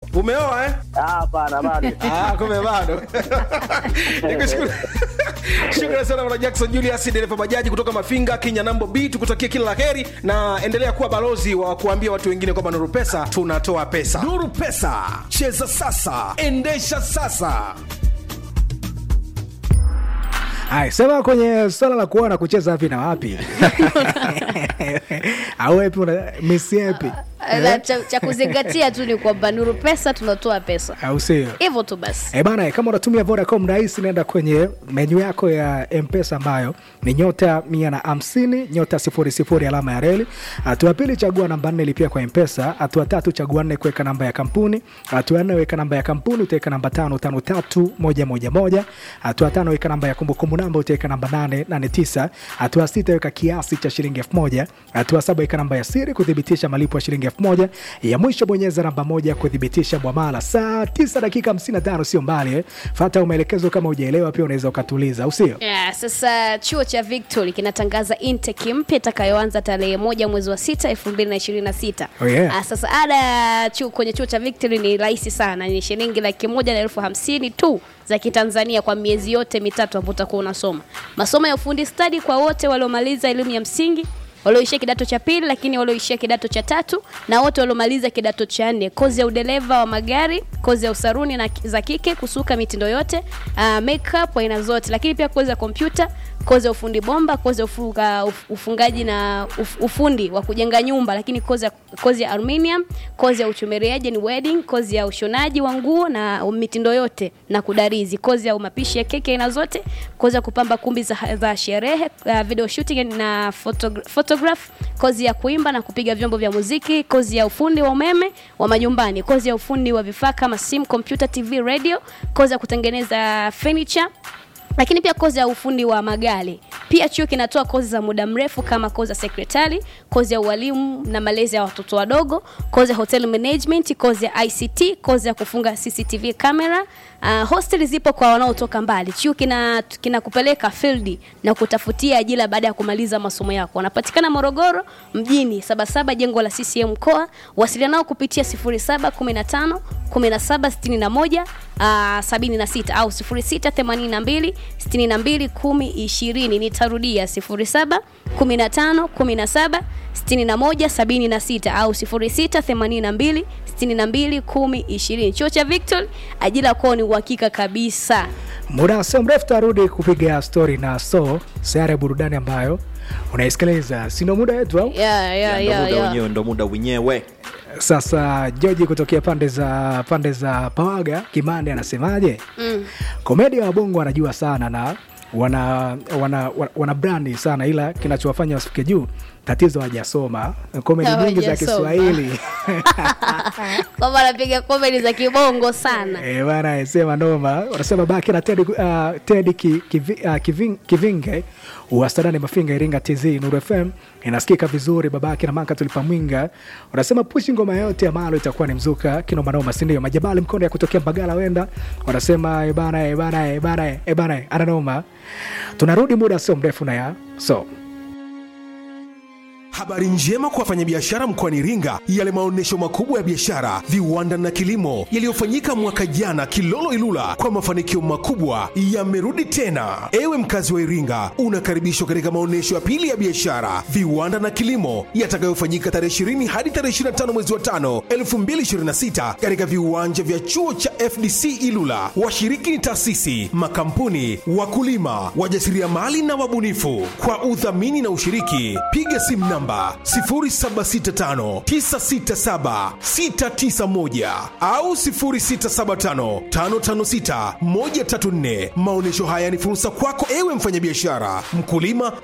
umeoa eh? Ah, hapana bado. Ah, kumbe bado nikushukuru shukrani sana bwana jackson julius dereva bajaji kutoka mafinga kenya nambo b tukutakie kila la heri na endelea kuwa balozi wa kuambia watu wengine kwamba nuru pesa tunatoa pesa nuru pesa cheza sasa endesha sasa Hai, sema kwenye swala la kuona kucheza wapi na wapi au epi una misi epi La, cha, cha kuzingatia tu ni kwamba nuru pesa tunatoa pesa au sio hivyo tu basi E bana, kama unatumia Vodacom rahisi, nenda kwenye menyu yako ya Mpesa ambayo ni nyota mia na hamsini nyota sifuri sifuri alama ya reli. Hatua ya pili, chagua namba nne, lipia kwa Mpesa. Hatua tatu, chagua nne, kuweka namba ya kampuni. Hatua ya nne, weka namba ya kampuni, utaweka namba tano tano tatu moja moja moja. Hatua ya tano, weka namba ya kumbukumbu namba, utaweka namba nane nane tisa. Hatua ya sita, weka kiasi cha shilingi elfu moja. Hatua ya saba, weka namba ya siri kuthibitisha malipo ya shilingi elfu moja. Ya mwisho, bonyeza namba moja kuthibitisha mwamala. Saa tisa dakika 55 sio mbali eh. Fata maelekezo kama hujaelewa, pia unaweza ukatuliza, au sio? Yeah, sasa chuo cha Victory kinatangaza intake mpya itakayoanza tarehe moja mwezi wa sita elfu mbili na ishirini na sita. Oh, yeah. Ah, sasa ada ya chuo kwenye chuo cha Victory ni rahisi sana, ni shilingi laki moja na elfu hamsini tu za Kitanzania kwa miezi yote mitatu ambapo utakuwa unasoma masomo ya ufundi stadi kwa wote waliomaliza elimu ya msingi walioishia kidato cha pili lakini walioishia kidato cha tatu na wote waliomaliza kidato cha nne kozi ya udereva wa magari kozi ya usaruni na za kike kusuka mitindo yote uh, makeup aina zote lakini pia kozi ya kompyuta kozi ya ufundi bomba kozi ya ufunga, uf- ufungaji na uf, ufundi wa kujenga nyumba lakini kozi ya, kozi ya aluminium kozi ya uchumeriaji ni wedding kozi ya ushonaji wa nguo na mitindo yote na kudarizi kozi ya mapishi ya keki aina zote kozi ya kupamba kumbi za, za sherehe uh, video shooting na photogra- photograph kozi ya kuimba na kupiga vyombo vya muziki kozi ya ufundi wa umeme wa majumbani kozi ya ufundi wa vifaa kama simu kompyuta tv radio kozi ya kutengeneza furniture lakini pia kozi ya ufundi wa magari pia chuo kinatoa kozi za muda mrefu kama kozi ya sekretari kozi ya ualimu na malezi ya watoto wadogo kozi ya hotel management kozi ya ict kozi ya kufunga cctv camera uh, hostel zipo kwa wanaotoka mbali chuo kina kinakupeleka field na kutafutia ajira baada ya kumaliza masomo yako wanapatikana morogoro mjini sabasaba jengo la ccm mkoa wasiliana nao kupitia 0715 1761 uh, 76 au 0682 62 10 20 nitarudia 07 15 17 61 76 au 0682 62 10 20 chuo cha victor ajira kwao ni uhakika kabisa Muda sio mrefu tarudi kupiga stori na so sayara ya burudani ambayo unaisikiliza, sino muda wetu au? yeah, yeah, ndo yeah, muda yeah. wenyewe ndo muda wenyewe Sasa Joji kutokea pande za pande za Pawaga Kimande anasemaje? mm. Komedia wa Bongo wanajua sana na wana wana, wana, wana brandi sana, ila kinachowafanya wasifike juu, tatizo hawajasoma komedi nyingi za Hawajasoma. Kiswahili kwamba anapiga komedi za kibongo sana Eh, bana sema noma wanasema baki na Ted, uh, Ted ki, kivi, uh, kiving, Kivinge wasadani Mafinga Iringa TZ Nuru FM inasikika vizuri babake na Manka tulipa mwinga wanasema pushi ngoma yote ya malo itakuwa ni mzuka kinoma noma si ndio majabali mkono ya kutokea Mbagala wenda wanasema eh bana eh bana eh bana eh bana ana noma tunarudi muda sio mrefu na ya so Habari njema kwa wafanyabiashara mkoani Iringa, yale maonyesho makubwa ya biashara, viwanda na kilimo yaliyofanyika mwaka jana Kilolo Ilula kwa mafanikio makubwa yamerudi tena. Ewe mkazi wa Iringa, unakaribishwa katika maonyesho ya pili ya biashara, viwanda na kilimo yatakayofanyika tarehe 20 hadi tarehe 25 mwezi wa 5 2026 katika viwanja vya chuo cha FDC Ilula. Washiriki ni taasisi, makampuni, wakulima, wajasiriamali na wabunifu. Kwa udhamini na ushiriki, piga simu namba 0765967691 au 0675556134. Maonyesho haya ni fursa kwako ewe mfanyabiashara, mkulima